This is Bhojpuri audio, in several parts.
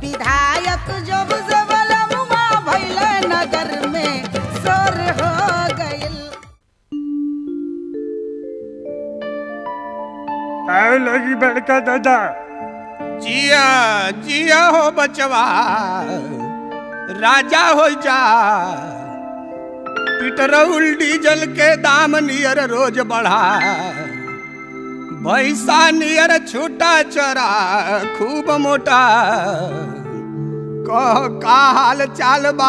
विधायक जब से बलमुआ भैले नगर में शोर हो गइल आए लगी बड़का दादा जिया जिया हो बचवा राजा हो जा पेट्रोल डीजल के दाम नियर रोज बढ़ा भैसा नियर छोटा चरा खूब मोटा कह का हाल चाल बा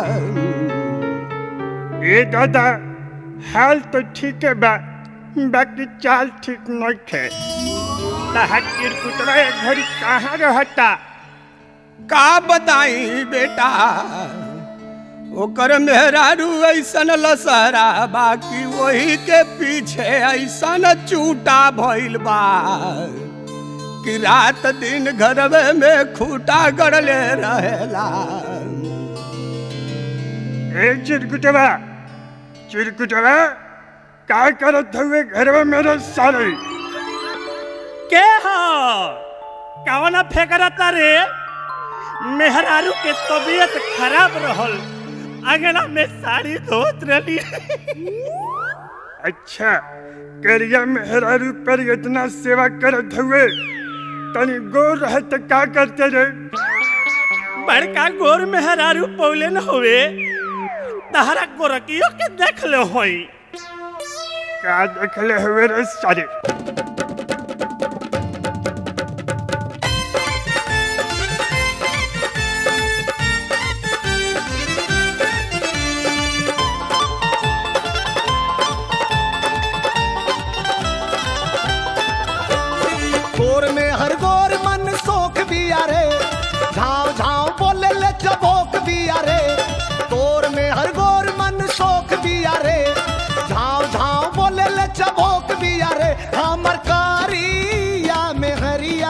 ए दादा हाल तो ठीक है बा बाकी चाल ठीक नहीं थे तहकीर कुतरा घड़ी कहाँ रहता का बताई बेटा ओकर मेहरारू ऐसन लसरा बाकी वही के पीछे ऐसन चूटा भइल बा कि रात दिन घरवे में खूटा गड़ले रहेला ए चिरकुटवा चिरकुटवा का करत हुए घर में मेरे सारे के हो कवना फेकरता रे मेहरारू के तबीयत खराब रहल अंगना में साड़ी धोत रही अच्छा करिया मेहरारू पर इतना सेवा करत हुए तनी गोर रहे तो का करते रे बड़का गोर मेहरारू पौले न हुए तहरा गोरकियो के देख ले होई का देखले हुए रे सारे गोर में हर गोर मन सोख भी अरे झाव झाव बोले ले चबोक भी अरे गोर में हर गोर मन सोख भी अरे झाव झाव बोले ले चबोक भी अरे हमर कारिया में हरिया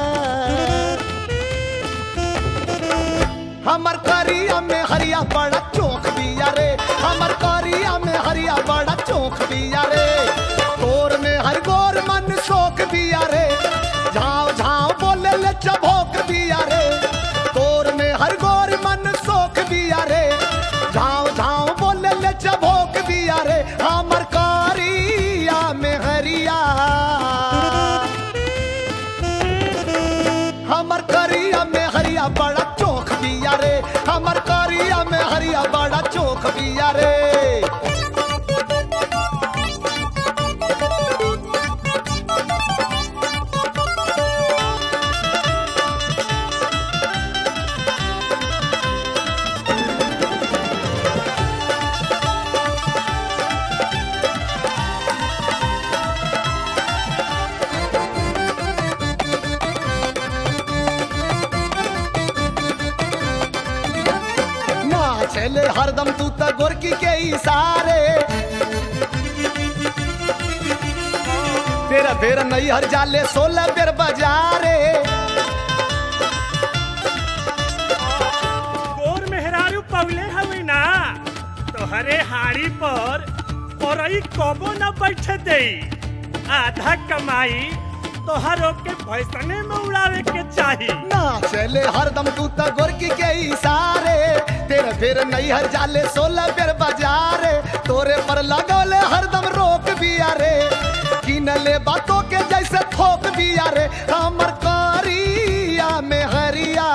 हमर करिया में हरिया बड़ा चौक बिया रे हमर करिया में हरिया बड़ा चौक बिया रे गोर में हर गोर मन शोक बिया रे झाव झाव बोले ले चबोक बिया रे गोर में हर गोर मन शोक बिया रे झाव झाव बोले ले चबोक बिया रे हमर करिया में हरिया हमर करिया में हरिया बड़ा चौक बिया रे हमर करिया में हरिया बड़ा चौक बिया रे ना चले हरदम तू त गोरकी के इशारे तेरा तेरा नहीं हर जाले सोलह बेर बाजारे गोर मेहरारू पौले हवे ना तोहरे हाड़ी पर औरई कबो न बैठे दे आधा कमाई तोहरो के भैसने में उड़ावे के चाही ना चले हरदम तू त गोरकी के इशारे तेरा तेरा नहीं हर जाले सोलह बेर बाजारे तोरे पर लगौले हरदम रोक बिया रे किनले बातों के जैसे थोक बिया रे हमर करिया में हरिया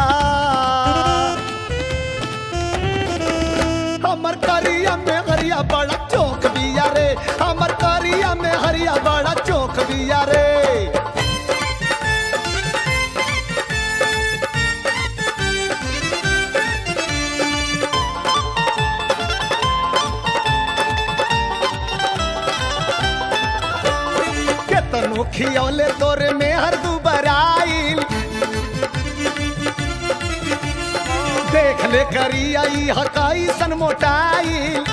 हमर करिया में हरिया बड़ा चौक बिया रे हमर करिया में हरिया बड़ा चौक बिया रे केतनो खियौले तोरे में हर दुबराइल देख ले करिया ई हकाई सन मोटाइल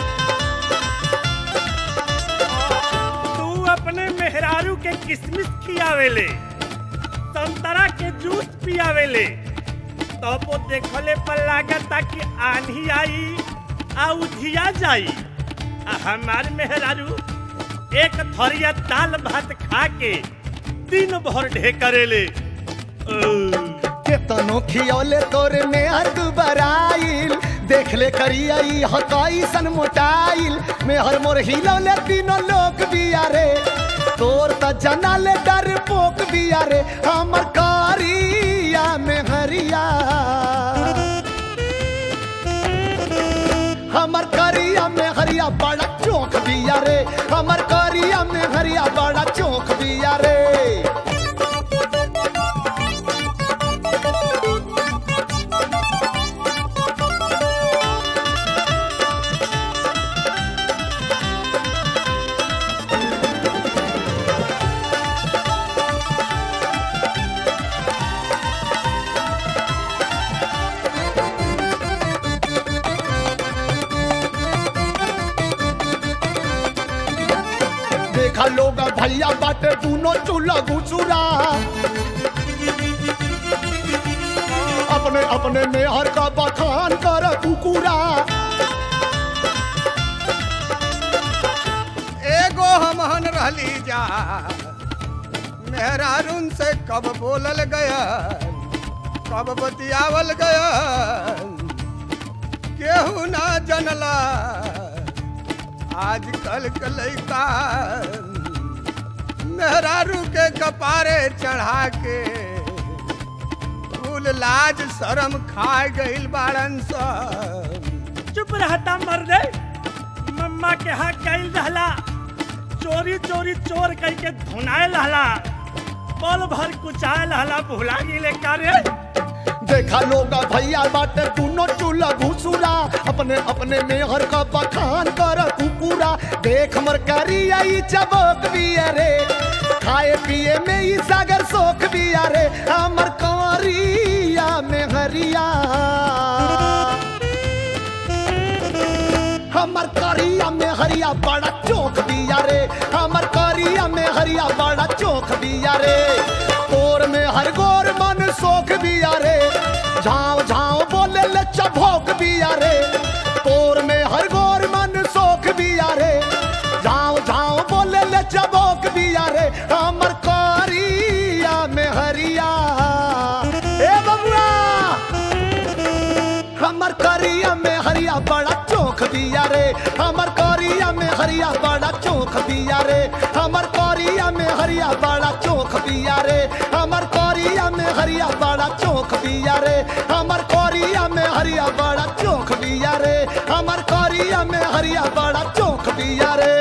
तू अपने मेहरारू के किसमिस खियावेले संतरा के जूस पियावेले तब वो देखले पर लागता कि आंधी आई आ उधिया जाई आ हमार मेहरारू एक थरिया दाल भात खा के दिन भर ढेकरेले ओ, केतनो खियौले तोरे में हर दुबराइल देख ले करिया ई हकाई सन मोटाइल में हर मोर हिलौले तीनों लोग बिया रे तोर त जना ले डर पोक बिया रे हमर कारिया में हरिया हमर करिया में हरिया बड़ा चौक बिया रे हमर करिया में हरिया बड़ा चौक बिया रे देखा लोग भैया बाटे दूनो चूल्हा घुसुरा अपने अपने मेहर का बखान कर कुकुरा एगो हमहन रहली जा मेहरारून से कब बोलल गया कब बतियावल गया केहू ना जनला आजकल के लइका मेहरारू के कपारे चढ़ा के कुल लाज शरम खा गइल बाड़न सब चुप रहता मर दे मम्मा के हाथ कैल रहला चोरी चोरी चोर कह के धुनाए रहला पल भर कुचाए रहला भुला गिले कार्य देखा लोग भैया बाटे दूनो चूल्हा घुसुरा अपने अपने मेहर का बखान कर कुकुरा देख मर करिया ई चबोक बिया रे खाए पिए में ई सागर सोख बिया रे हमर कंवरिया में हरिया हमर करिया में हरिया बड़ा चौक दिया रे हमर करिया में हरिया बड़ा चौक दिया रे तोर में हर गोर मन सोख दिया रे झाँव झाँव बोले ले चभोक दिया रे तोर में हर गोर मन सोख दिया रे झाँव झाँव बोले ले चभोक दिया रे हमर करिया में हरिया ए बबुआ हमर करिया में हरिया बड़ा चौक दिया रे हमर करिया में हरिया बड़ा चौक दिया रे हमर करिया में हरिया बड़ा चौक दिया रे हमर करिया में हरिया बड़ा चौक दिया रे हमर करिया में हरिया बड़ा चौक दिया रे हमर करिया में हरिया बड़ा चौक दिया रे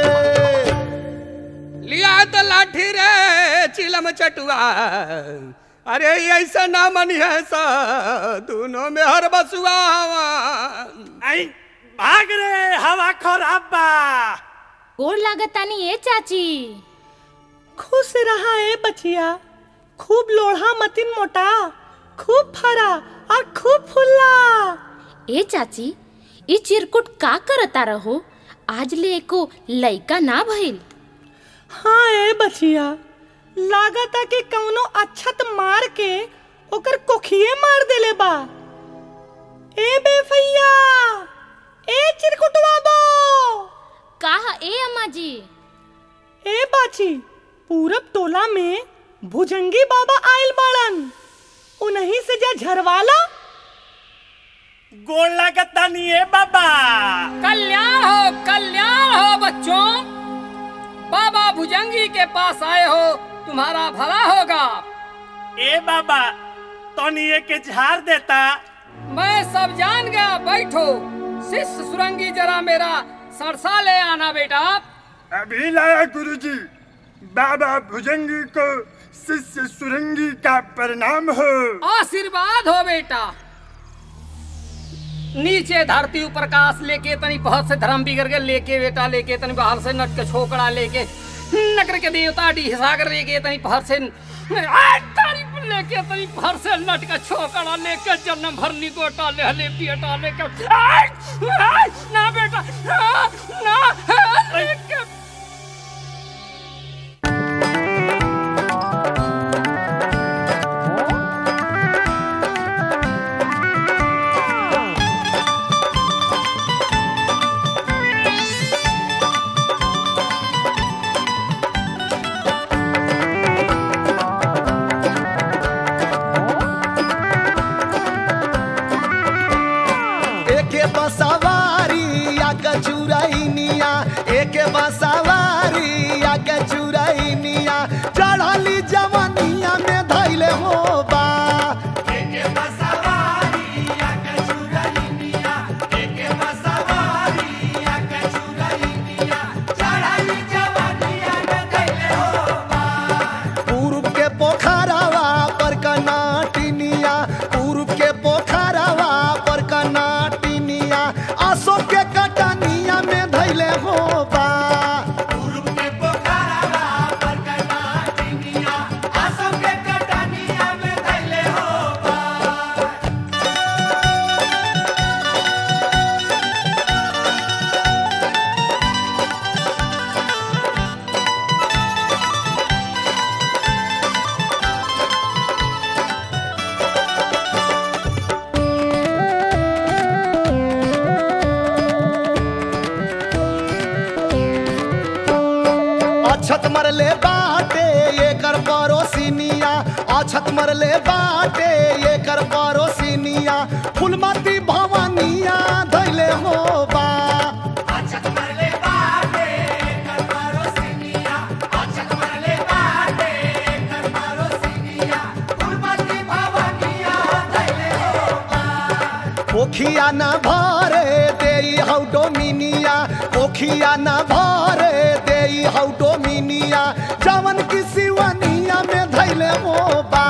लिया तो लाठी रे चिलम चटुआ अरे ऐसा ना मनी है सा दोनों में हर बसुआ आई भाग रे हवा खराब बा गोड़ लागतानी ए चाची खुश रहा ए बचिया खूब लोढ़ा मतिन मोटा खूब फरा और खूब फुल्ला ए चाची ई चिरकुट का करता रहो आज ले एको लइका ना भइल हाँ ए बचिया लागता कि कौनो अच्छत मार के ओकर कोखिए मार देले बा ए बेफैया ए चिरकुटवा बो काहा ए अम्मा जी ए बाची पूरब टोला में भुजंगी बाबा आयल बाड़न उन्हीं से जा झरवाला गोड़ लागता नहीं है बाबा कल्याण हो कल्याण हो बच्चों बाबा भुजंगी के पास आए हो तुम्हारा भला होगा ए बाबा तोनिए के झाड़ देता मैं सब जान गया बैठो शिष्य सुरंगी जरा मेरा सरसा ले आना बेटा अभी लाया गुरुजी बाबा भुजंगी को शिष्य सुरंगी का प्रणाम हो आशीर्वाद हो बेटा नीचे धरती ऊपर काश लेके तनी बहुत से धर्म बिगड़ के लेके बेटा लेके तनी बाहर से नट के छोकड़ा लेके नगर के देवता डी सागर लेके तनी बाहर से आ, तारीफ लेके तनी बाहर से नट का छोकड़ा लेके जन्म भरनी गोटा ले ले बेटा लेके आ, आ, ना बेटा आ, ना आ, लेके एके बसवारी या कचुरैनिया एके बसवारी या कचुरैनिया चढ़ली जवनिया में धैले हो बा पूर्व के पोखरवा पर कनाटिनिया पूर्व के पोखरवा पर कनाटिनिया आसो के कटनिया में धैले हो बा अछत मरले बाटे ये कर परोसिनिया अछत मरले बाटे ये कर परोसिनिया फुलमती भवानिया धैले हो बा पोखिया न भरे देई हौ डोमिनिया पोखिया न भरे देई हौ डोमिनिया जवन की सिवनिया में धैले हो बा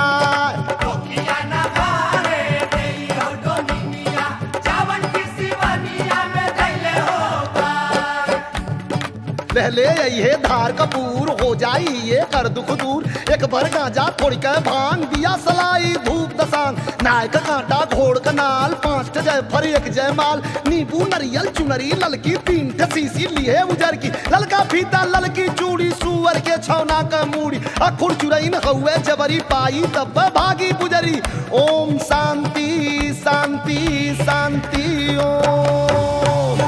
पहले ये धार कपूर हो जाई ये कर दुख दूर एक भर गांजा थोड़ी के भांग दिया सलाई धूप दसांग नायक कांटा घोड़ कनाल पांच ठे जय फर एक जय माल नींबू नरियल चुनरी ललकी तीन ठे सीसी लिए उजर की ललका फीता ललकी चूड़ी सुअर के छौना का मूड़ी अखुर चुरैन हउए जबरी पाई तब भागी पुजरी ओम शांति शांति शांति ओम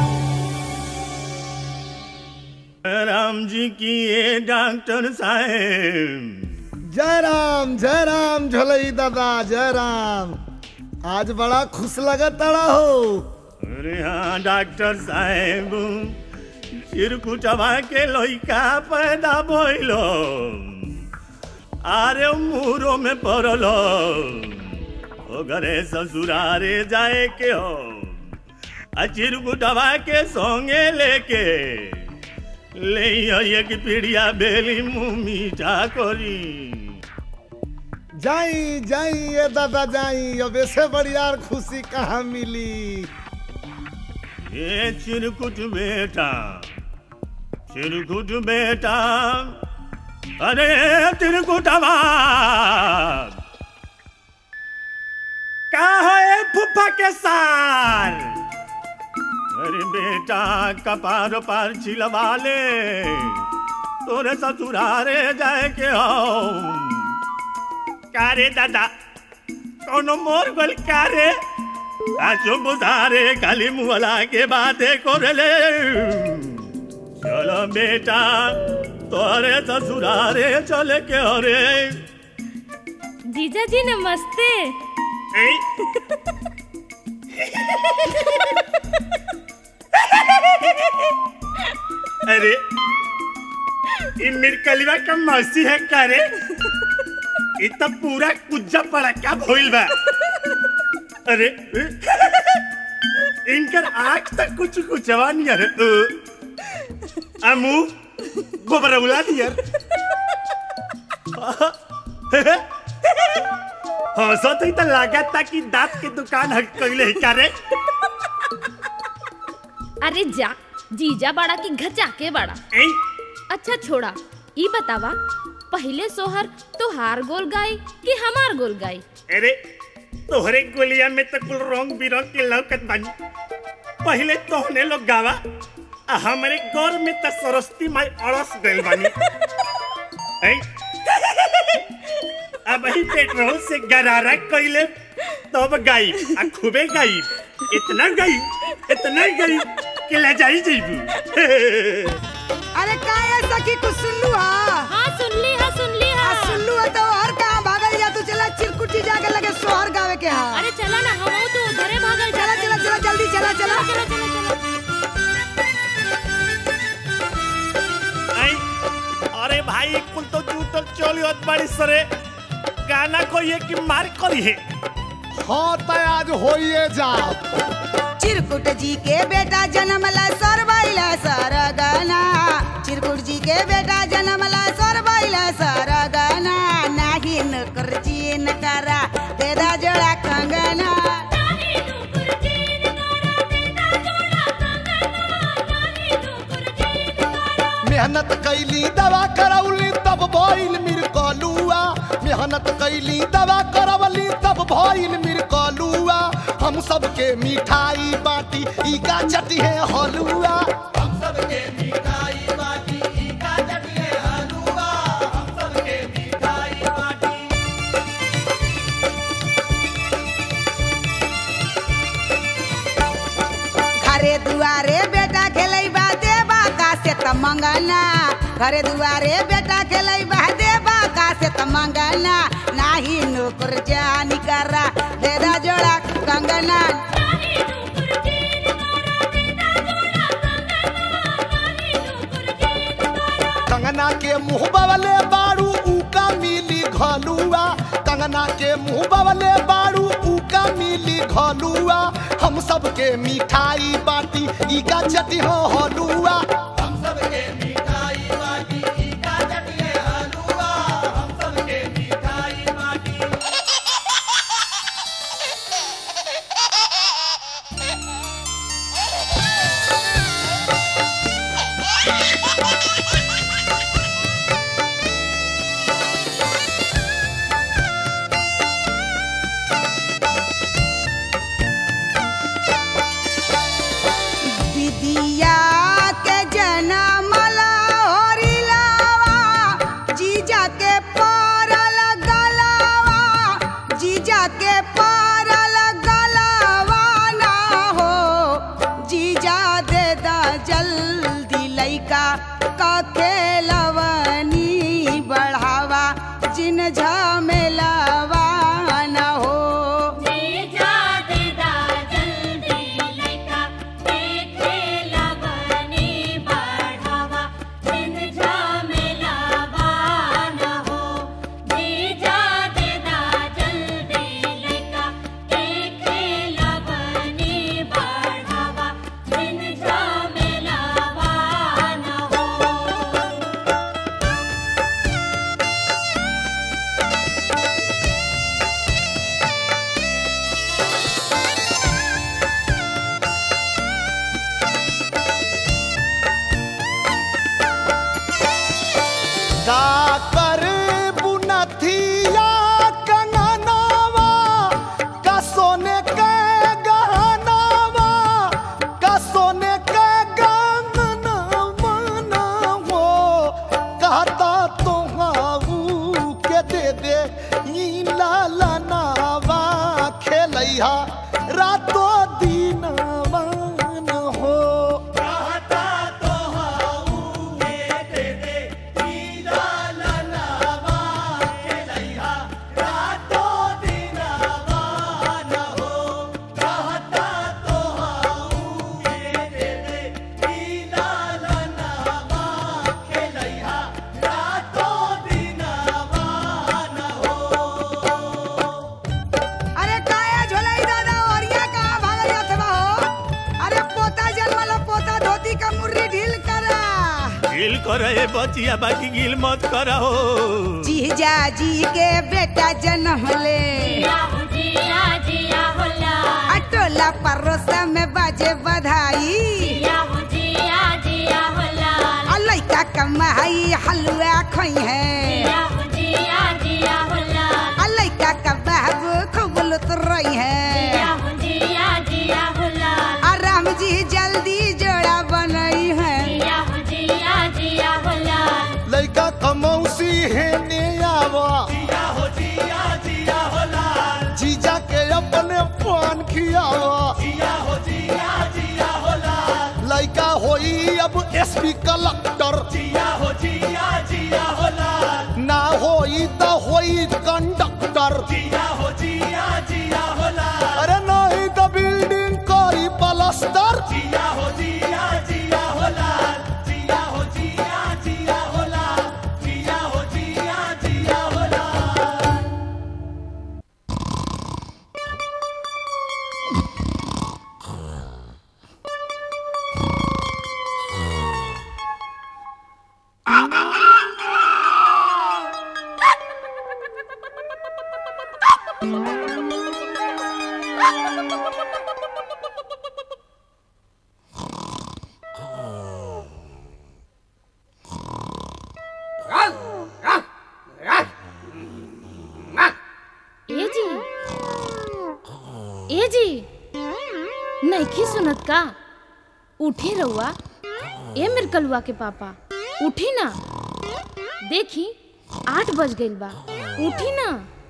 राम जी की ये डॉक्टर साहेब जय राम जय राम झोलई दादा जय राम आज बड़ा खुश लगत तड़ा हो अरे हाँ डॉक्टर साहेब चिरकुटवा के लइका पैदा भइलो आरे मुरो में पड़लो ओ घरे ससुरारे जाए के हो आ चिरकुटवा के संगे लेके ले एक पीड़िया बेली मुँह मीठा करी जाई जाई ये दादा जाई अब ऐसे बड़ी यार खुशी कहाँ मिली ये चिरकुट बेटा चिरकुट बेटा अरे चिरकुटवा का है फुफा के सार अरे बेटा कपार पार छिलवा ले तोरे ससुरारे जाए के हो कारे दादा कौनो मोर गोल कारे आजो बुधारे खाली मुहला के बातें कोरले चलो बेटा तोरे ससुरारे चले के अरे जीजा जी नमस्ते ऐ अरे ये मिरकलिवा का मौसी है का रे ये तो पूरा कुज्जा पड़ा क्या भइल बा अरे इनकर आँख तक कुछ कुछ जवान यार अमू गोबर उला दियर हंसत ही तो लागत था कि दांत के दुकान हट कइले ही का रे अरे जा जीजा बड़ा की घचा के बड़ा ऐ अच्छा छोड़ा ई बतावा पहले सोहर तोहार गोल गाई कि हमार गोल गाई अरे तोहरे गोलिया में तो कुल रंग बिरंग के लौकत बानी पहले तोहने लोग गावा आ हमारे गौर में तो सरस्वती माई अड़स गइल बानी ऐ? अब ही पेट्रोल से गरारा कइले तब गाई आ खूबे गाई इतना गई इतना गई कि ले जाई जइबू अरे का ऐसा की कुछ सुन लू हा हाँ सुन ली हा सुन ली हा आ सुन लू हा तो और कहाँ भागल जा तू चला चिरकुटी जाके लगे सोहर गावे के हा अरे चला ना हम तो उधरे भागल चला चला चला जल्दी चला चला ई कुल तो जूटल चोली होत बड़ी सरे गाना को ये कि मार करी है हाँ तो आज होइए जाओ चिरकुट जी के बेटा जन्मला सरबैला सरगना चिरकुट जी के बेटा जन्मला सरबैला सरगना नाही नकर जी नकरा तेरा जोड़ा कंगना मेहनत कैली दवा करौली तब भइल मिर कलुआ मेहनत कैली दवा करवली तब भइल मिर कलुआ हम सबके मिठाई बाटी ई का चटी है हलुआ हम सबके मिठाई बाटी ई का चटी है हलुआ हम सबके मिठाई बाटी घरे दुआरे बेटा खेलै बा देबा का से त मंगना घरे दुआरे बेटा खेलै बा देबा का से त मंगना नाही नौकर जानी करा तेरा जोड़ा कंगना कंगना के मुंह बवले बारू उका मिली घलुआ कंगना के मुंह बवले बारू उका मिली घलुआ हम सबके मिठाई बाटी ई का चटी हो हलुआ हम सबके मिठाई बाटी ई का चटी है हलुआ हम सबके मिठाई बाटी विदिया के जनमला होरिलावा जीजा के पारल गलावा जीजा के पारल गलावा ना हो जीजा दे दा जल्दी लइका का खेलवनी बढ़ावा जिन झमेलावा ना हो का कर बुनथिया कंगनावा का सोने के गहनावा का सोने के गंगनावा ना हो कहता तो हाऊ के दे दे ई लाला नावा खेलैहा रातो दिनवा न हो कहता तो हाऊ के दे दे ई लाला नावा खेलैहा रातो दिनवा न हो कहता तो हाऊ के दे दे ई लाला नावा खेलैहा रातो दिनवा न हो अरे काया झोलाई दादा औरिया कहाँ भागल अथवा हो अरे पोता जन्मला पोता धोती का मुर्री ढील करा गिल करे बचिया बाकी गिल मत करा हो जीजा जी के बेटा जन्म ले अटोला परोसा में बाजे बधाई आ लइका कमाई हलवा खोई है आ लइका का बाबू खूब लुत रही है आ राम जी जल्दी जोड़ा बनई है लइका कमौसी है ने आवा जीजा के अपने पान खियावा लइका होई अब एसपी कलेक्टर ना होई तो होई कंडक्टर अरे नहीं तो बिल्डिंग करी प्लास्टर ए जी ए जी नहीं सुनत का उठी रहुआ ए मेरे कलुआ के पापा उठी ना देखी आठ बज गइल बा उठी ना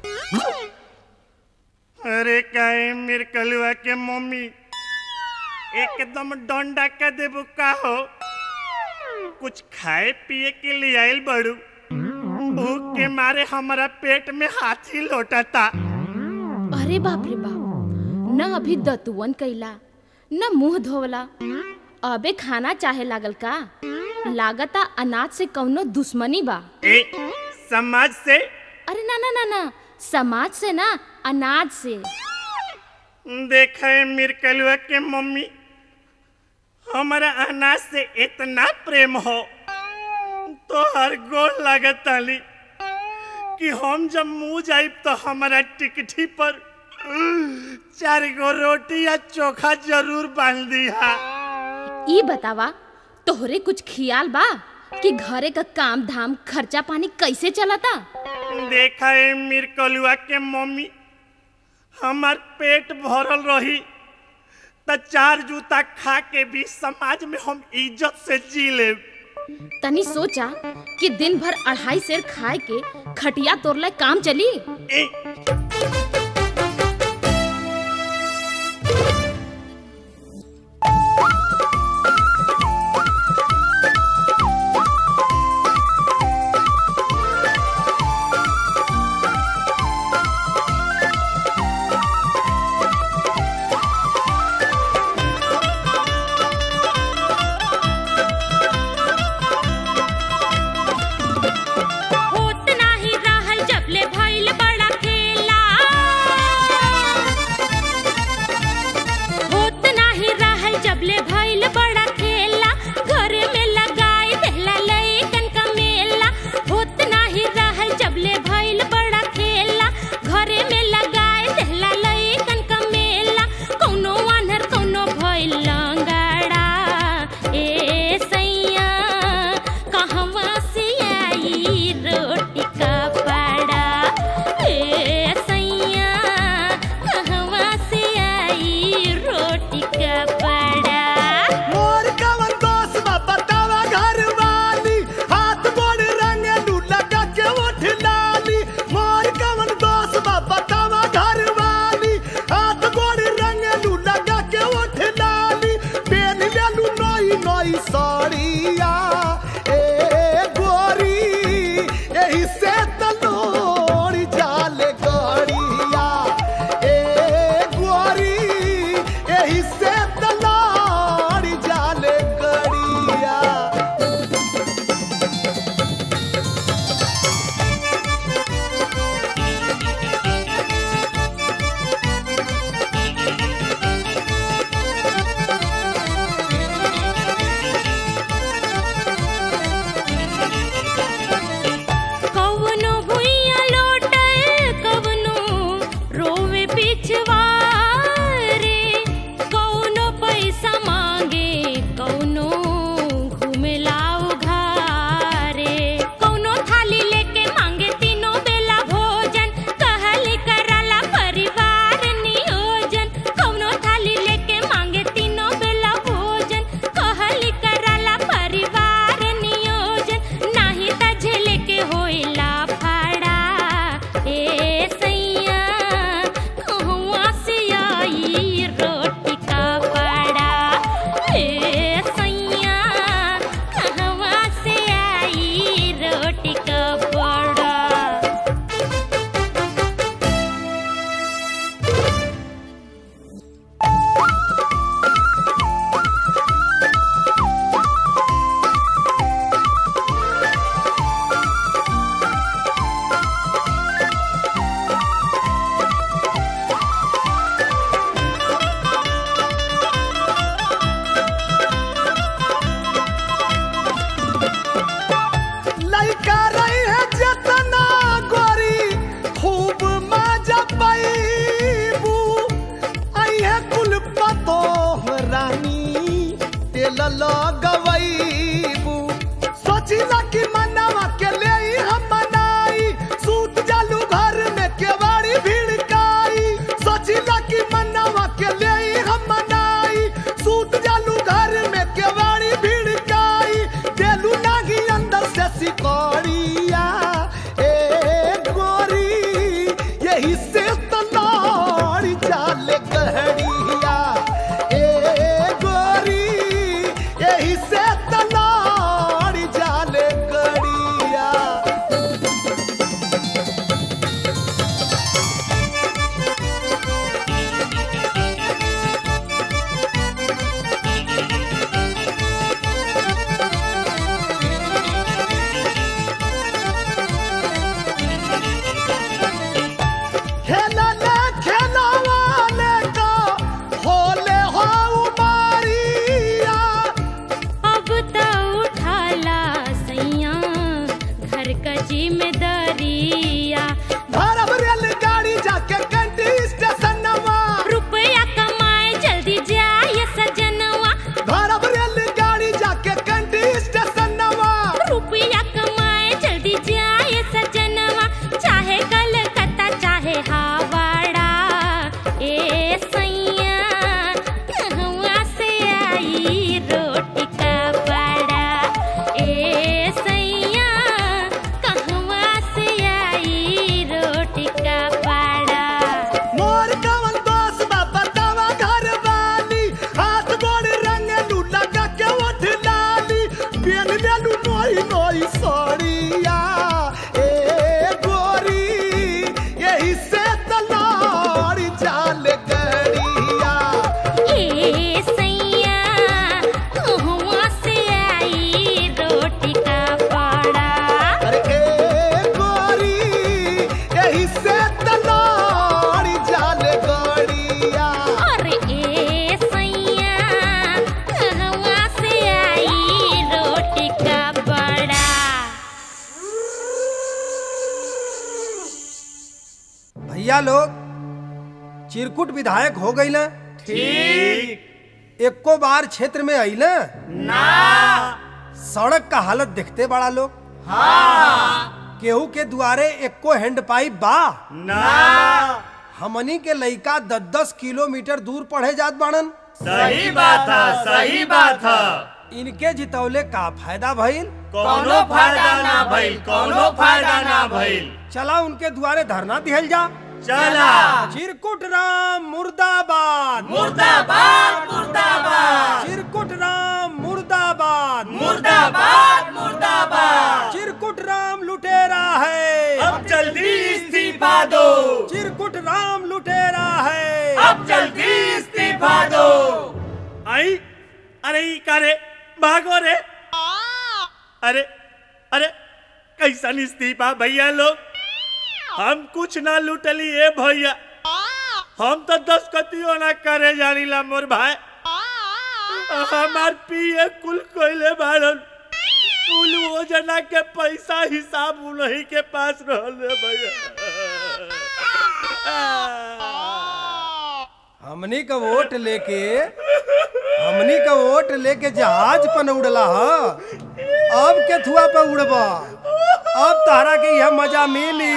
अरे काहे मेरे कलुआ के मम्मी एकदम डंडा का देबू का हो कुछ खाए पिए के लिए आइल बड़ू भूख के मारे हमारा पेट में हाथी लोटता अरे बाप रे बाप न अभी दतुवन कैला न मुंह धोवला अबे खाना चाहे लागल का लागता अनाज से कौनो दुश्मनी बा ए समाज से अरे ना ना ना ना समाज से ना अनाज से देखा है मेरे कलुआ के मम्मी हमारा अनाज से इतना प्रेम हो तो हर गोल लागत ताली कि हम जब मुंह जाइब तो हमारा टिकठी पर चार गो रोटी या चोखा जरूर बांध दिया ई बतावा तोहरे कुछ खियाल बा कि घरे का काम धाम खर्चा पानी कैसे चलता देखा है मेरे कलुआ के मम्मी हमार पेट भरल रही त चार जूता खा के भी समाज में हम इज्जत से जी ले तनी सोचा कि दिन भर अढ़ाई सेर खाए के खटिया तोड़ले काम चली होत नाही रहल जबले भइल बड़ा खेला होत नाही रहल जबले भइल बड़ा खेला घर में लगाई देला लइकन का मेला होत नाही रहल जबले भइल बड़ा खेला घर में लगाई देला लइकन का मेला कौनो आन्हर कौनो भइल लंगड़ा ए सैया कहवा से आई रोटी का पड़ा ए सैया कहवा से आई रोटी का पड़ा मोर कवन दोस्त बा बतावा घर वाली हाथ गोड़ रंगे लू लगा के उठ लाली मोर कवन दोस्त बा बतावा घर वाली हाथ गोड़ रंगे लू लगा के उठ लाली पेन ले लू नई नई साड़िया ए गोरी एही से तलोड़ी जाले गड़िया ए गोरी एही से तलोड़ी जाले गड़िया कवनो भुइया लोटल कवनो रोवे पिछवा रे कौ भैया लोग चिरकुट विधायक हो गई ना ठीक एको बार क्षेत्र में आई ना ना सड़क का हालत देखते बड़ा लोग हाँ केहू के दुआरे एको हैंड पाइप बा ना हमनी के लइका दस दस किलोमीटर दूर पढ़े जात बाड़न सही बात है सही बात है इनके जितौले का फायदा भइल कोनो फायदा ना भइल कोनो फायदा ना भइल चला उनके दुआरे धरना दिहल जा चला चिरकुट राम मुर्दाबाद मुर्दाबाद मुर्दाबाद चिरकुट राम मुर्दाबाद मुर्दाबाद मुर्दाबाद चिरकुट राम लुटेरा है अब जल्दी इस्तीफा दो चिरकुट राम लुटेरा है अब जल्दी इस्तीफा दो आई अरे ई करे भागो रे अरे अरे कैसन इस्तीफा भैया लोग हम कुछ ना लुटली ए भैया हम तो दस कतियो ना करे जानीला मोर भाई हमार पिए कुल कोइले बाड़न कुल योजना के पैसा हिसाब उन्हीं के पास रहल रे भैया हमनी का वोट लेके हमनी का वोट लेके जहाज पन उड़ला ह अब के थुआ पे उड़बा अब तहरा के यह मजा मिली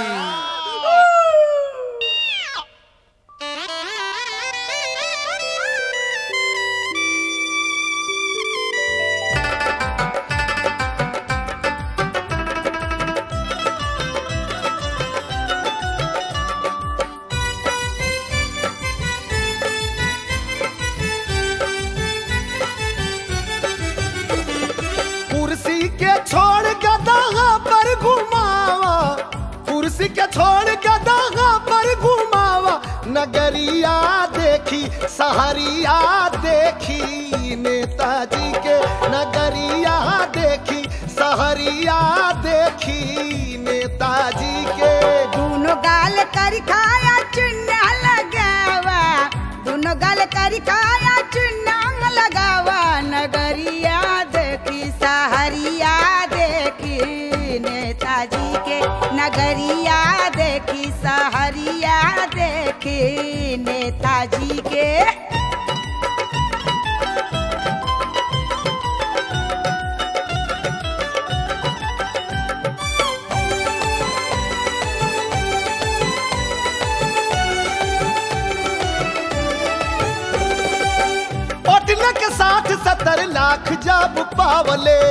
कुर्सी के छोड़ गदा पर घुमावा कुर्सी के छोड़ गदा पर घुमावा नगरिया देखी सहरिया देखी नेताजी के नगरिया देखी सहरिया देखी नेताजी के दोनों गाल कर खाया चुन्ना लगावा दोनों गाल कर खाया चुन्ना लगावा नगरिया देखी सहरिया देखी नेताजी के नगरिया देखी सहरिया देखी नेताजी के पटना के साथ सत्तर लाख जब पावले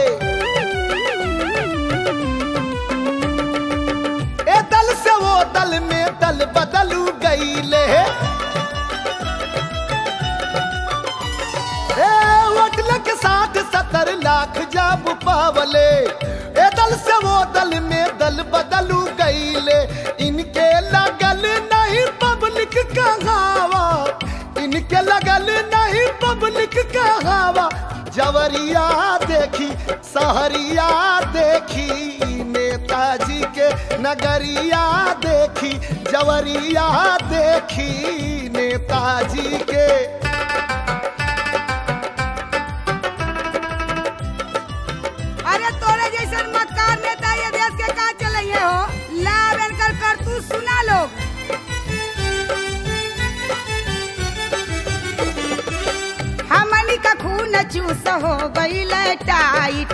ए दल से वो दल में दल बदलू गईले ए वोटल के साथ सत्तर लाख जब पावले ए दल से वो दल में दल बदलू गईले इनके लगल नहीं पब्लिक कहावा इनके लगल नहीं पब्लिक कहावा जवरिया देखी सहरिया देखी नेताजी के नगरिया देखी जवरिया देखी नेताजी के अरे तोरे जैसन मक्कार नेता ये देश के का चलइए हो लाभ एनकर कर तू सुना लोग हमनी का खून चूस हो गईल टाइट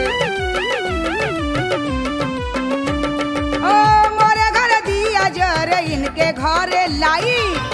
ओ मोरे घर दिया जर इनके घरे लाइट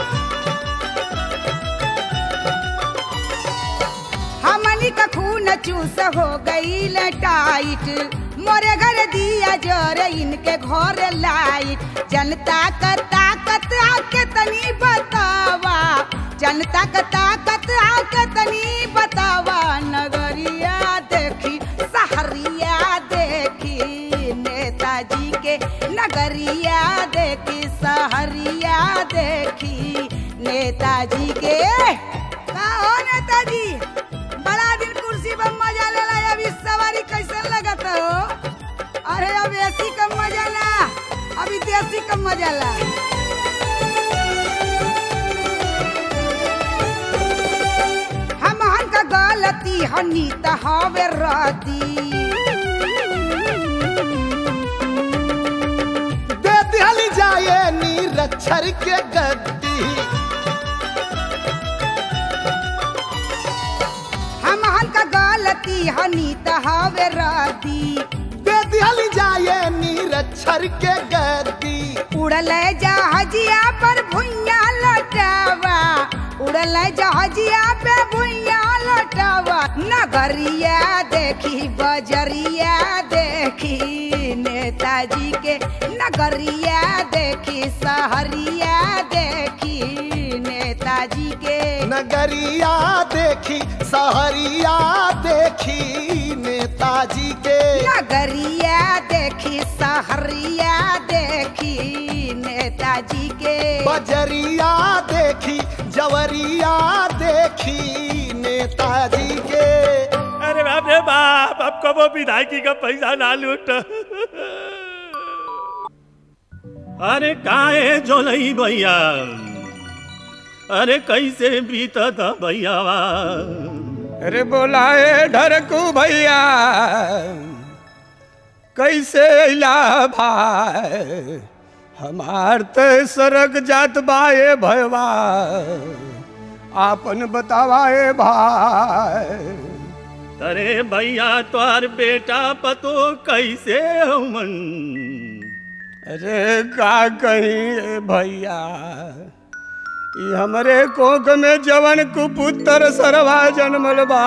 हमनी का खून चूस हो गईल टाइट मोरे घर दिया जर इनके घर लाइट जनता का ताकत आके तनी बतावा जनता का ताकत आके तनी बतावा नगरिया देखी सहरिया देखी नेताजी के नगरिया देखी सहरिया देखी नेताजी के का हो नेताजी बड़ा दिन कुर्सी पर मजा लेला अभी सवारी कैसे लगत हो अरे अब एसी का मजा ना अभी देसी का मजा ला हमहन का गलती हनी त हवे रदी दे दिहली जाए नीरज रक्षर के गद्दी हम हनका गलती हनी त हवे रदी दे दिहल जाए निरक्षर के गद्दी उड़ल जहाजिया पर भुइया लटावा उड़ल जहाजिया पे भुइया लटावा नगरिया देखी बजरिया देखी नेताजी के नगरिया देखी सहरिया देखी नेताजी के नगरिया देखी सहरिया देखी नेताजी के नगरिया देखी सहरिया देखी नेताजी के बजरिया देखी जवरिया देखी नेताजी के अरे बाप रे बाप अब कबो विधायकी का पैसा ना लूट अरे काहे जोलई भैया अरे कैसे बीता था भैया अरे बोलाए ढरकू भैया कैसे अला भाई हमार त सरक जात बाए भयवा आपन बतावाए भाई अरे भैया तोहर बेटा पतो कैसे हमन अरे का कहीं रे भैया ई हमरे कोख में जवन कुपुत्र सरवा जन्मल बा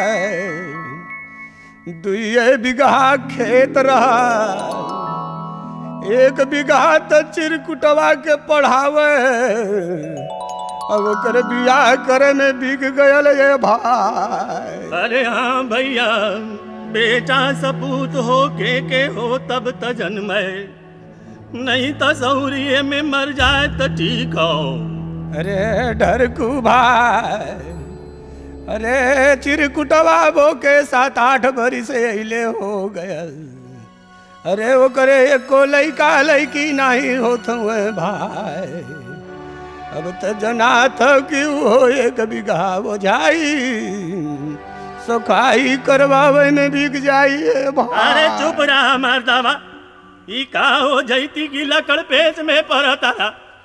दुइये बिगहा खेत रहा एक बिगहा त चिरकुटवा के पढ़ावे अब ओकर बियाह करे में बिक गयल ये भाई अरे हाँ भैया बेटा सपूत हो के के हो तब त जन्म नहीं तो सौरिये में मर जाए तो ठीक हो अरे ढरकू भाई अरे चिरकुटवा बो के सात आठ बरी से अले हो गयल अरे वो करे एको लैका लैकी नहीं होत हुए भाई अब त जना था कि वो एक बिघा हो जाई सुखाई करवावे में बिक जाइए भाई अरे चुप रहा मर्दावा ई का हो जैती की लकड़ पेच में पड़ता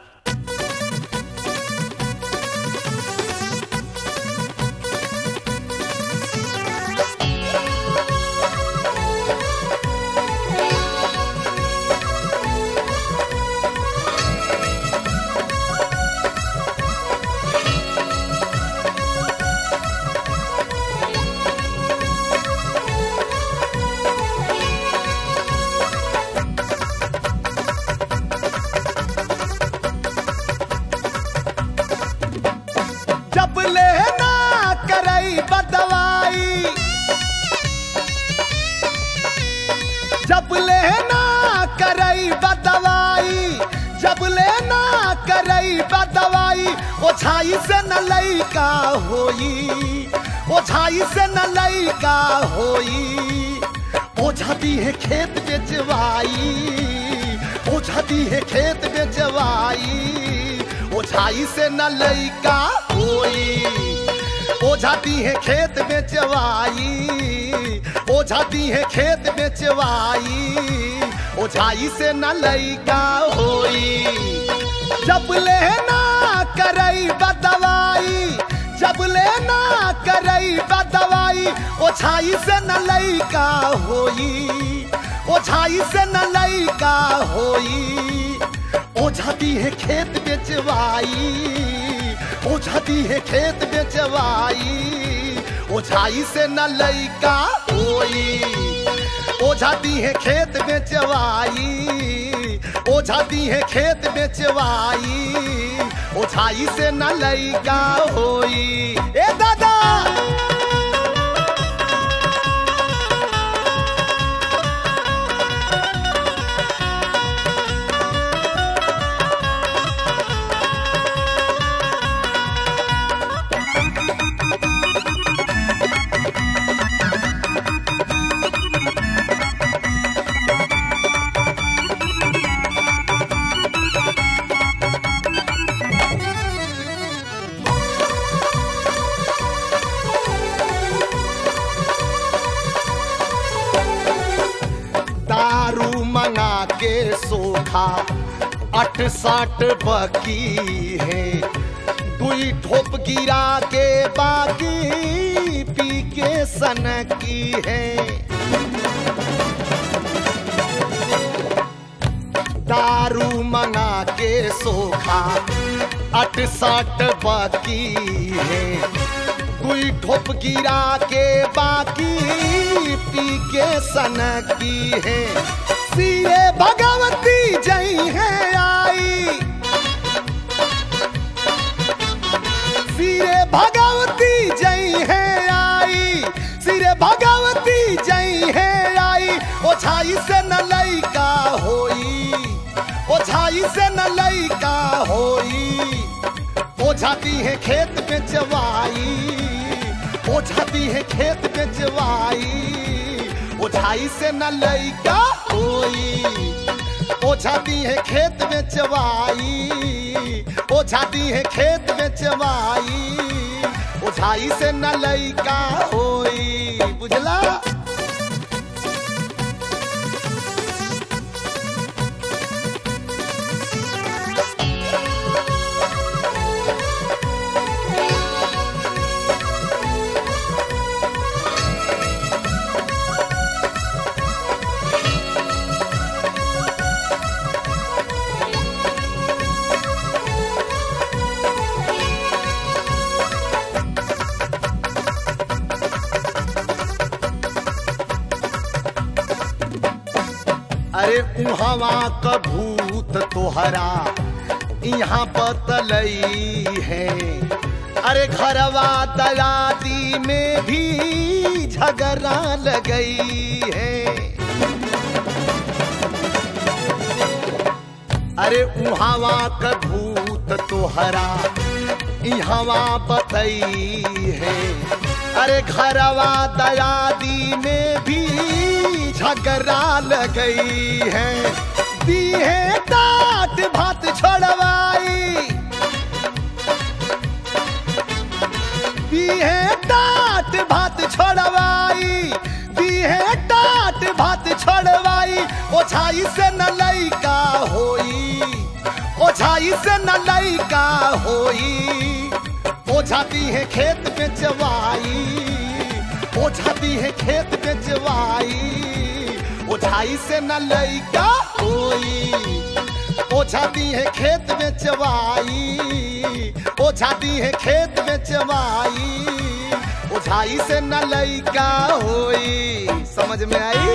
जब लेना करई बदवाई जब लेना करई बदवाई जब लेना करई बदवाई ओछाई से न लइका होई ओछाई से न लइका होई ओझाती है खेत बेचवाई ओझाती है खेत बेचवाई ओझाई से न लइका होई ओझाती है खेत बेचवाई ओझाती है खेत बेचवाई ओझाई से न लइका होई जब लेना करई बदवाई जब लेना करई बदवाई ओछाई से न लइका होई ओछाई से न लइका होई ओझाती है खेत बेचवाई ओझाती है खेत बेचवाई ओझाई से न लइका होई ओझाती है खेत बेचवाई ओझाती है खेत बेचवाई ओझाई से न लइका होई ए दादा दारू मंगा के सोखा अठ साठ बकी है दुई ठोप गिरा के बाकी पी के सन की है दारू मंगा के सोखा अठ साठ बाकी है दुई ठोप गिरा के बाकी पी के सन की है सीए भगवती जई है आई सिरे भगवती जई है आई सिरे भगवती जई है आई ओछाई से न लइका होई ओछाई से न लइका होई ओझाती है खेत में जवाई ओझाती है खेत में जवाई ओझाई से न लइका होई ओझाती है खेत में चवाई ओझाती है खेत में चवाई ओझाई से न लइका होई बुझला अरे उहवा क भूत तोहरा यहाँ बतलई है अरे घरवा दयादी में भी झगड़ा लगई है अरे उहावा क भूत तोहरा इहवा बतई है अरे घरवा दयादी में भी झगड़ा लगई है दी है डांट भात छोड़वाई दी है डांट भात छोड़वाई दी है डांट भात छोड़वाई ओछाई से न लइका होई ओछाई से न लइका होई ओझाती है खेत में जवाई ओझाती है खेत में जवाई ओझाई से न लइका होई ओझाती है खेत में चवाई ओझाती है खेत में चवाई ओझाई से न लइका होई समझ में आई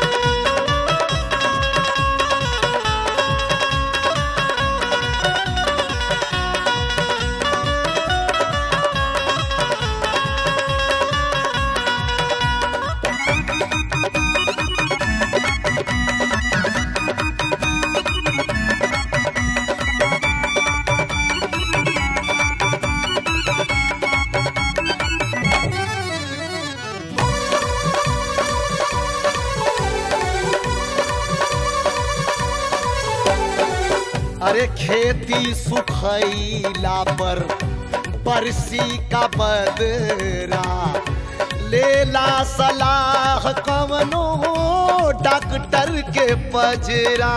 अरे खेती सुखैला पर बरसी का बदरा लेला सलाह कवनो डॉक्टर के पजरा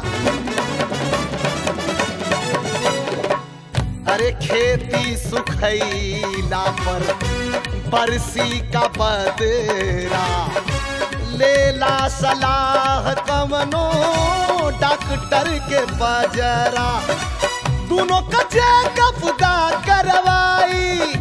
अरे खेती सुखैला पर बरसी का बदरा लेला सलाह कवनो डॉक्टर के बजरा दोनों का चेकअप दा करवाई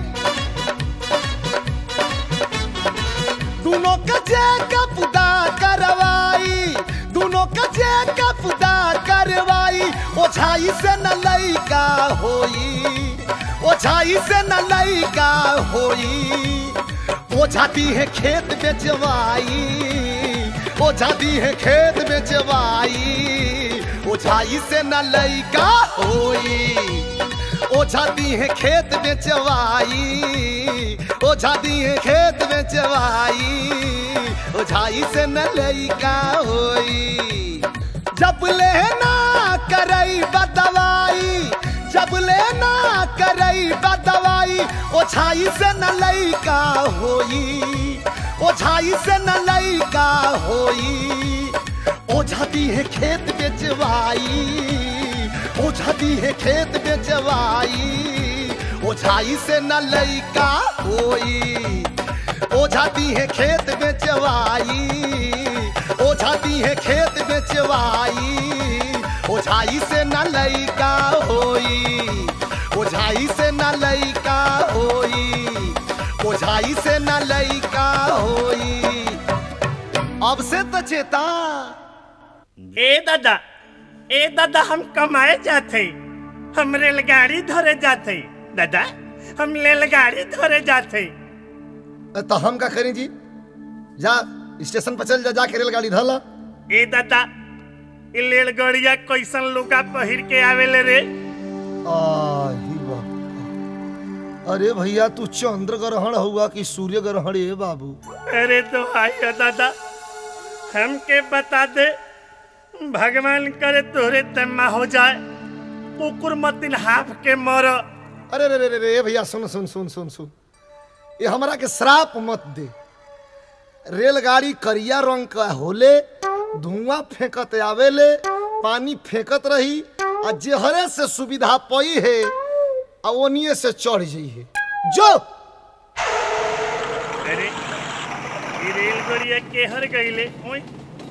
दोनों का चेकअप दा करवाई दोनों का चेकअप दा करवाई ओछाई से न लइका होई ओछाई से न लइका होई ओझाती है खेत में जवाई ओझाती है खेत में जवाई ओझाई से न लइका होई ओझाती है खेत में जवाई ओझाती है खेत में जवाई ओझाई से न लइका होई जब लेना करई बदवाई जब लेना करई बदवाई ओछाई से न लइका होई ओछाई से न लइका होई ओझाती है खेत बेचवाई ओझा दी है खेत बेचवाई ओझाई से न लइका होई ओझा दी है खेत बेचवाई ओझा दी है खेत बेचवाई ओझाई से न लइका होई ओझाई से न लइका होई ओझाई से न लइका होई अब से तो चेता ए दादा ए दादा हम कमाए जाते हम रेलगाड़ी धरे जाते दादा हम रेलगाड़ी धरे जाते तो हम का करें जी जा स्टेशन पर चल जा जाके रेलगाड़ी धला ए दादा ई रेलगाड़िया कैसन लुगा पहिर के आवेले रे आही बाप अरे भैया तू चंद्र ग्रहण हुआ कि सूर्य ग्रहण ए बाबू अरे तो आइयो दादा हमके बता दे भगवान करे तोरे तम्मा हो जाए कुकुर मतिन हाफ के मर अरे रे रे रे रे भैया सुन सुन सुन सुन सुन ये हमरा के श्राप मत दे रेलगाड़ी करिया रंग का होले धुआं फेंकत आवेले पानी फेंकत रही आ जेहरे से सुविधा पई है आ ओनिए से चढ़ जाई है जो अरे ये रेलगाड़िया केहर गईले ओए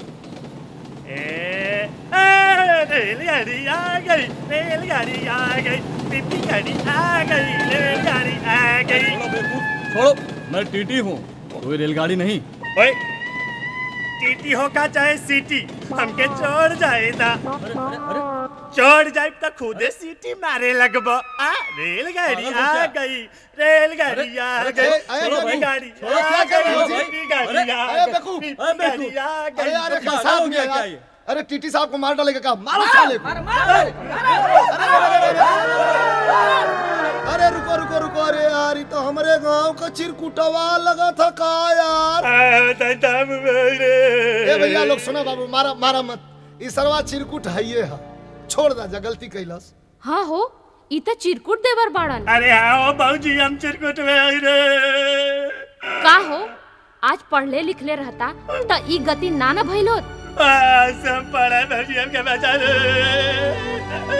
ए आ, रेलगाड़ी आ गई रेलगाड़ी आ गई पिपी गाड़ी आ गई रेलगाड़ी आ गई छोड़ो मैं टीटी हूँ कोई रेलगाड़ी नहीं ओए टीटी हो का चाहे सीटी हमके चढ़ जाएदा चढ़ जाए तो खुदे सीटी मारे लगब आ रेलगाड़ी आ गई रेलगाड़ी आ अरे, गई अरे, अरे, रेलगाड़ी छोड़ो, आ क्या कर रहे हो गई जी? रेलगाड़ी आ अरे, गई बेवकूफ, रेलगाड़ी आ अरे गई यार ये पागल कैसा हो हो गया गया क्या यार? ये? अरे टीटी साहब को मार डालेगा क्या मारो साले को अरे रुको रुको रुको अरे यार ये तो हमारे गांव का चिरकुटवा लगा था का यार आ, दादा मेरे। ए भैया लोग सुनो बाबू मारा मारा मत ई सरवा चिरकुट है ये है छोड़ दा जा गलती कैलस हाँ हो ई त चिरकुट देवर बाड़न अरे आओ बाबूजी हम चिरकुट में आई रे का हो आज पढ़ले लिखले रहता त ई गति ना न भइलोत आ, सब पड़ा बाबूजी हमके बचा रे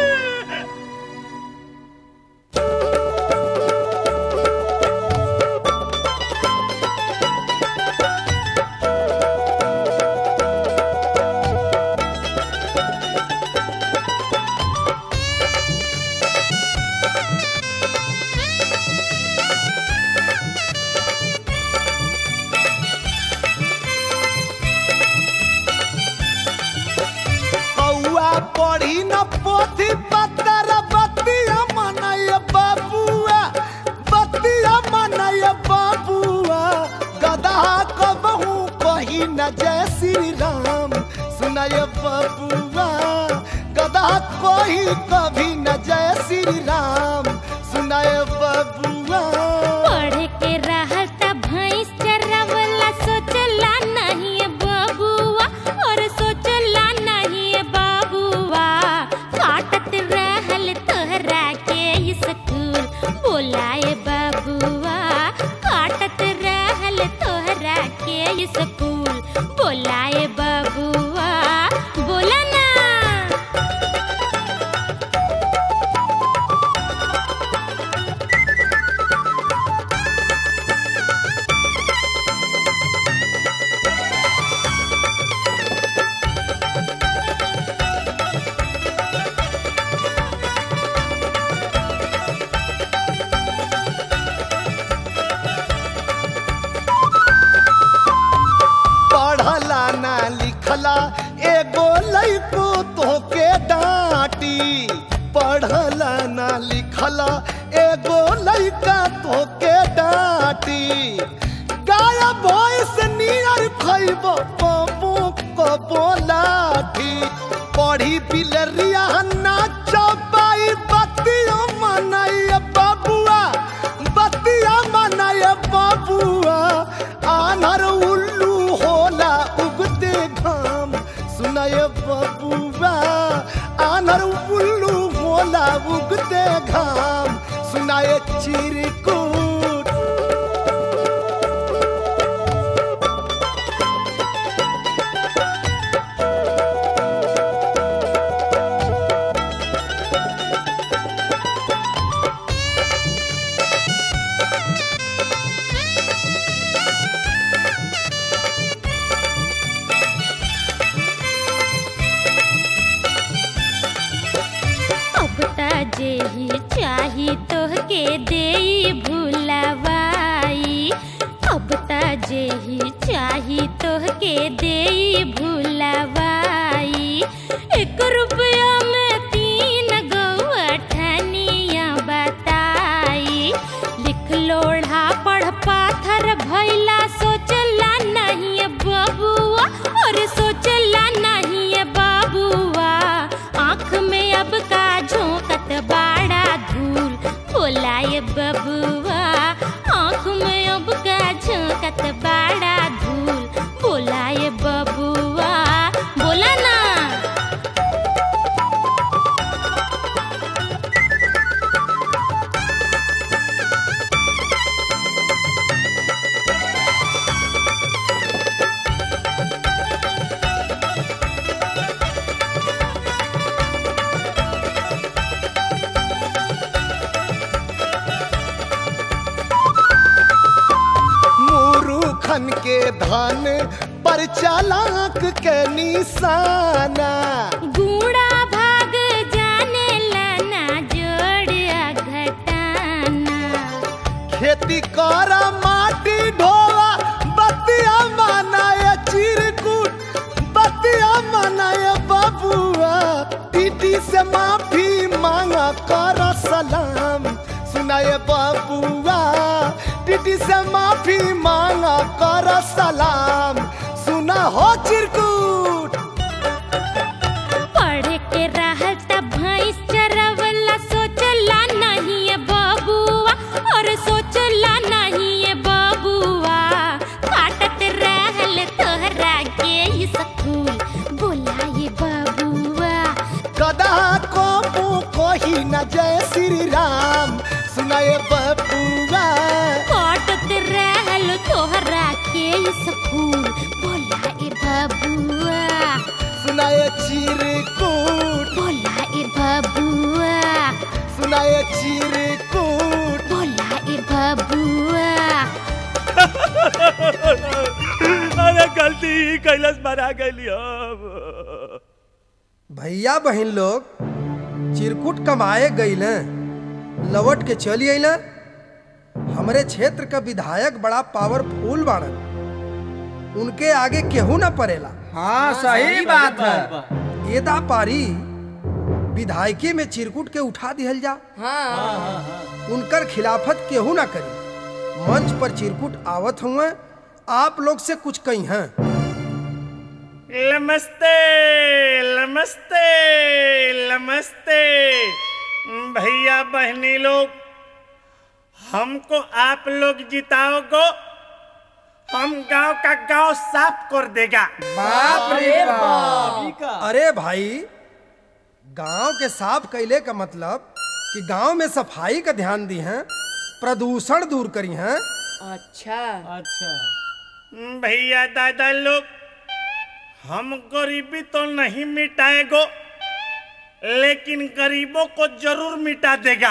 कौआ पढ़ी न पोथी पत्तर बतिया मनय बाबुआ बतिया मनय बाबुआ गधा कबहू कही न जय श्री राम सुनय बाबुआ गधा कही कभी न जय श्री राम सुनय बाबुआ पढ़ के रहत भैंस चरवला सोचला नहीं बबुआ और सोचला नहीं बबुआ काटत रहल तोहरा के स्कूल बोलाए बबुआ काटत रहल तोहरा के स्कूल बोलाए बबुआ बोला ना पढ़ला ना लिखला एगो लइको तोके डांटी पढ़ला ना लिखला एगो लइका तोके डांटी गाया भॉइस नियर खइब पबो कबो लाठी पढ़ी बिलरिया नाचबाई बतिया मनाई बबुआ बतिया मनाई बबुआ आनर उल्लू होला उगते घाम सुनाय बबुआ आनर उल्लू होला उगते घाम सुनाय चिरकुट जेही चाही तोहके देई भुलवाई एक रुपया में तीन गौआ ठनिया बताई लिख लोढ़ा पढ़ पाथर भैला सोचला नहीं बबुआ और सोचला नहीं बबुआ आँख में अब का झोंकत बाड़ा धूल बोलाए बबुआ आँख में अब का झोंकत बाड़ा धूल बोलाए बबुआ बोला ना मूरूखन के धन पर चालाक के निशाना बूढ़ा भाग जाने लाना जोड़ घटाना खेती कर माटी ढोवा बतिया मनाए चिरकुट बतिया मनाए बबुआ टीटी से माफी मांगा कर सलाम सुनाए बबुआ टीटी से माफी मांगा कर सलाम सुना हो चिरकुट पढ़ के रहत भैंस चरवला सोचला नहीं है बबुआ और सोचला नहीं है बबुआ काटत रहल तोहरा के स्कूल बोलाए बबुआ गदा को कोही न जय श्री राम सुनाए बबुआ काटत रहल तोहरा के स्कूल बोलाए बबुआ सुनाए चिरकुट बोलाए बबुआ सुनाए चिरकुट बोलाए बबुआ अरे गलती ही कैलाश बना गई अब भैया बहन लोग चिरकुट कमाए गईल लौट के चली अइल हमरे क्षेत्र का विधायक बड़ा पावरफुल बाड़न उनके आगे केहू ना पड़ेला हाँ सही बात है एदा पारी विधायकी में चिरकुट के उठा दिहल जा उनकर खिलाफत केहू ना करी मंच पर चिरकुट आवत हुए आप लोग से कुछ कही हैं नमस्ते नमस्ते नमस्ते भैया बहनी लोग हमको आप लोग जिताओगे हम गांव का गांव साफ कर देगा बाप रे बाप अरे भाई गांव के साफ कैले का मतलब कि गांव में सफाई का ध्यान दी हैं प्रदूषण दूर करी हैं अच्छा अच्छा भैया दादा लोग हम गरीबी तो नहीं मिटाएगो लेकिन गरीबों को जरूर मिटा देगा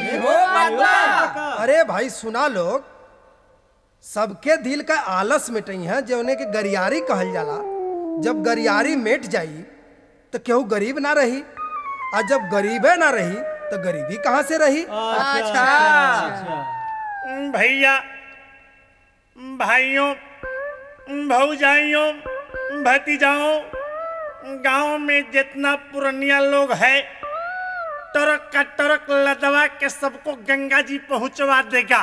अरे भाई सुना लोग सबके दिल का आलस मिटई है जौने के गरियारी कहल जाला जब गरियारी मिट जाई तो केहू गरीब ना रही और जब गरीबे ना रही तो गरीबी कहाँ से रही भैया भाइयों भौजाइयों भतीजाओं गांव में जितना पुरनिया लोग है टरक का टरक लदवा के सबको गंगा जी पहुंचवा देगा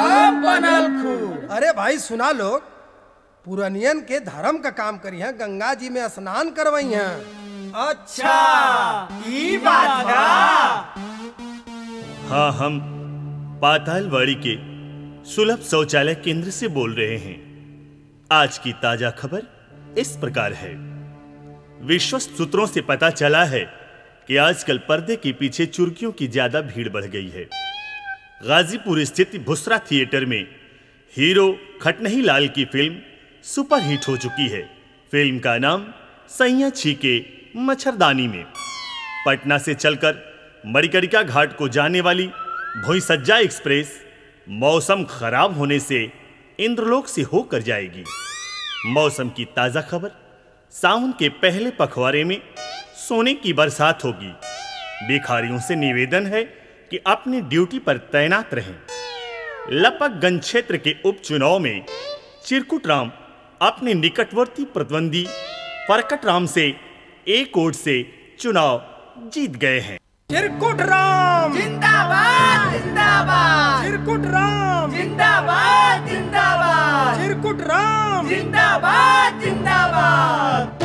अरे भाई सुना लोग पुरनियन के धर्म का काम करी है गंगा जी में स्नान करवाई हैं अच्छा ई बात हाँ हम पातालवाड़ी के सुलभ शौचालय केंद्र से बोल रहे हैं आज की ताजा खबर इस प्रकार है विश्वस्त सूत्रों से पता चला है कि आजकल पर्दे के पीछे चुर्कियों की ज्यादा भीड़ बढ़ गई है गाजीपुर स्थित भुसरा थिएटर में हीरो खटनही लाल की फिल्म सुपरहिट हो चुकी है फिल्म का नाम सैया छीके मच्छरदानी में पटना से चलकर मरिकरिका घाट को जाने वाली भोईसज्जा एक्सप्रेस मौसम खराब होने से इंद्रलोक से होकर जाएगी मौसम की ताजा खबर सावन के पहले पखवाड़े में सोने की बरसात होगी भिखारियों से निवेदन है कि अपनी ड्यूटी पर तैनात रहें लपकगंज क्षेत्र के उपचुनाव में चिरकुट राम अपने निकटवर्ती प्रतिद्वंदी परकट राम से एक वोट से चुनाव जीत गए हैं चिरकुट राम जिंदाबाद जिंदाबाद चिरकुट राम जिंदाबाद जिंदाबाद चिरकुट राम जिंदाबाद जिंदाबाद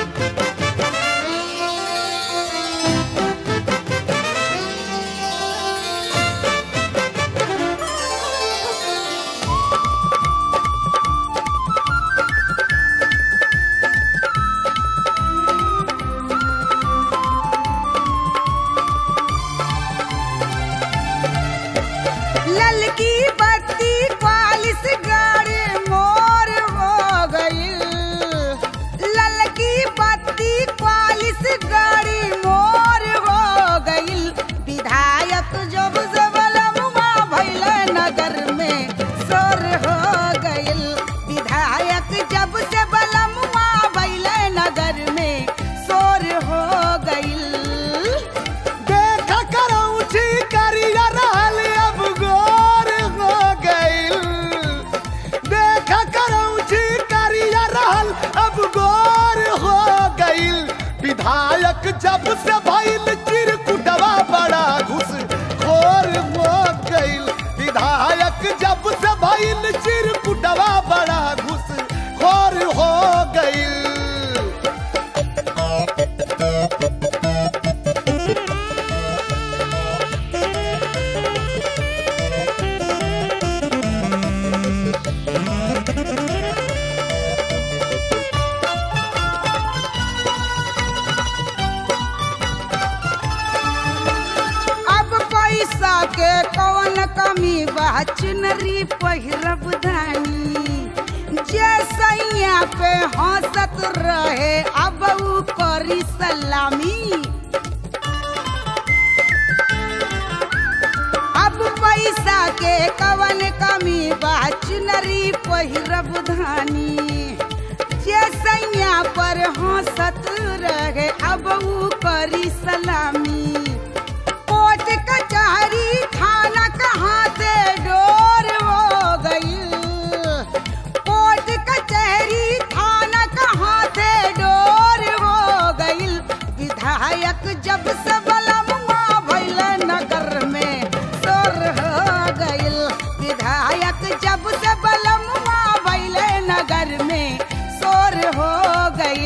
ललकी बत्ती क्वालिस गाड़ी मोर हो गई ललकी बत्ती क्वालिस गाड़ी मोर हो गई विधायक जब जबलमुआ भैल नगर में सोर हो गई विधायक जब से बलमुआ भैल नगर में सोर हो गई देखा करौची करिया रहल अब गोर हो गइल देखा करौची करिया रहल अब गोर हो गइल विधायक जब से भइल चिरकुटवा बड़ा घुस खोर हो गइल विधायक जब से भइल चिरकुटवा बड़ा घुस खोर हो गइल अब पैसा के कौन कमी बा चुनरी पहिरब धानी जे सैया पे हंसत रहे अब ऊ करी सलामी अब पैसा के कवन कमी बा चुनरी पहिरब धानी जे सैया पर हंसत रहे अब ऊ करी सलामी कोर्ट कचहरी थाना कहाँ से डोर हो गई कोर्ट कचहरी थाना कहाँ से डोर हो गई विधायक जब से बलमुआ भैल नगर में सोर हो गई विधायक जब से बलमुआ भैल नगर में सोर हो गई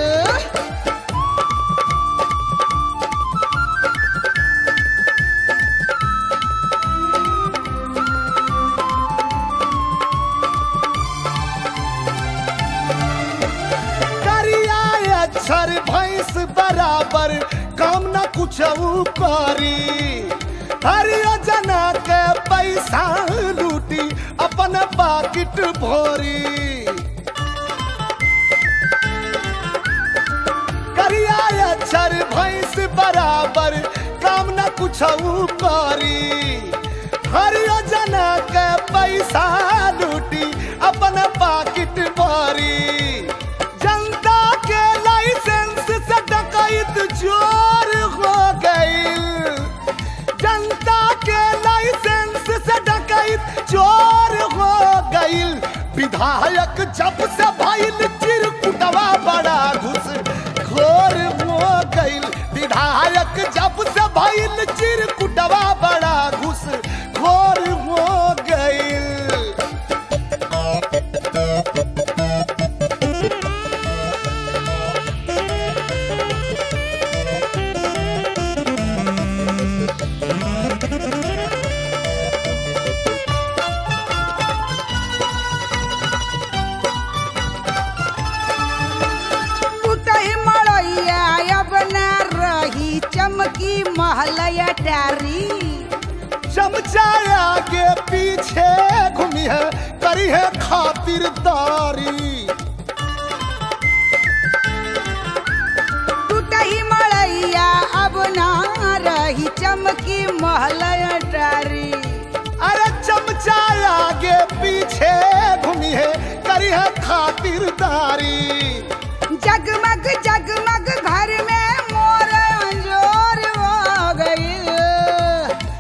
करिया अक्षर भैंस बराबर काम न कुछ करी हर योजना के पैसा लूटी अपन पाकिट भोरी करिया अक्षर भैंस बराबर काम न कुछ करी हर योजना के पैसा लूटी अपन पाकिट भरी जनता के लाइसेंस से डकैत चोर हो गई जनता के लाइसेंस से डकैत चोर हो गई विधायक जब से भइल चिरकुटवा बड़ा घुस घोर हो गई विधायक जब से भइल चिरकुटवा बड़ा घुस घोर हो गई कुटही मड़ैया अब न रही चमकी महलया डारी चमचा आगे पीछे घूमी है करी है खातिरदारी टूटही मड़ैया अब न रही चमकी महलया डारी अरे चमचा आगे पीछे घूमी है करी है खातिरदारी जगमग जगमग घर में मोर अंजोर हो गई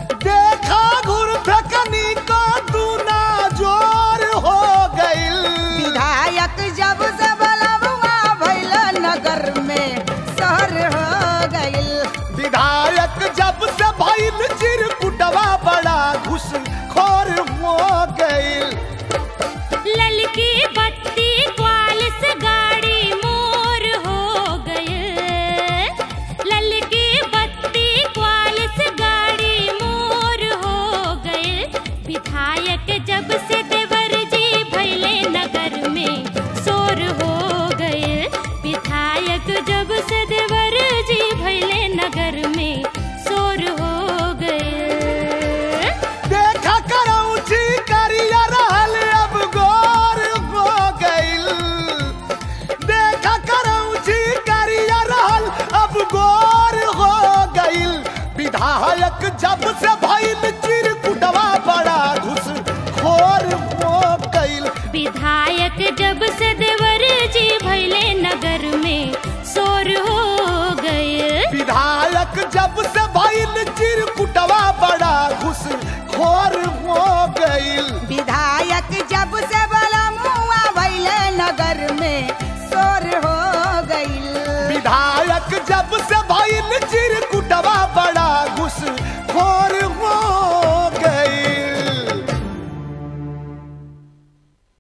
देखा घुर फेकनी का दूना जोर हो गई जब से भइल चिरकुटवा बड़ा घुस खोर हो गइल विधायक जब से देवर जी भैले नगर में शोर हो गए विधायक जब से